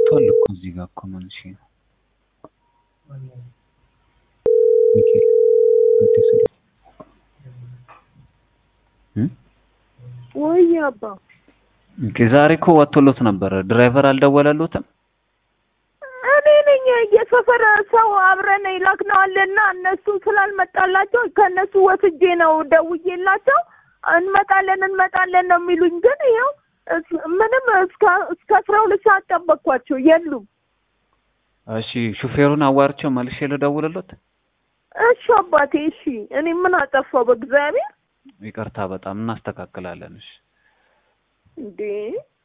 ወጥቷል እኮ እዚህ ጋር እኮ ምን እሺ ነው ሚካኤል አዲስ እ ወይ አባ ኦኬ ዛሬ እኮ ወጥቶሎት ነበረ። ድራይቨር አልደወለሎትም? እኔ ነኝ የሰፈር ሰው አብረን ይላክነዋልና እነሱ ስላልመጣላቸው ከእነሱ ወስጄ ነው ደውዬላቸው እንመጣለን እንመጣለን ነው የሚሉኝ። ግን ይኸው እስ- ምንም እስከ እስከ አስራ ሁለት ሰዓት ጠበቅኳቸው የሉም። እሺ ሹፌሩን አዋርቼው መልሼ ልደውልሎት። እሺ አባቴ እሺ። እኔ ምን አጠፋው በእግዚአብሔር ይቅርታ በጣም እናስተካክላለን። እሺ እንዴ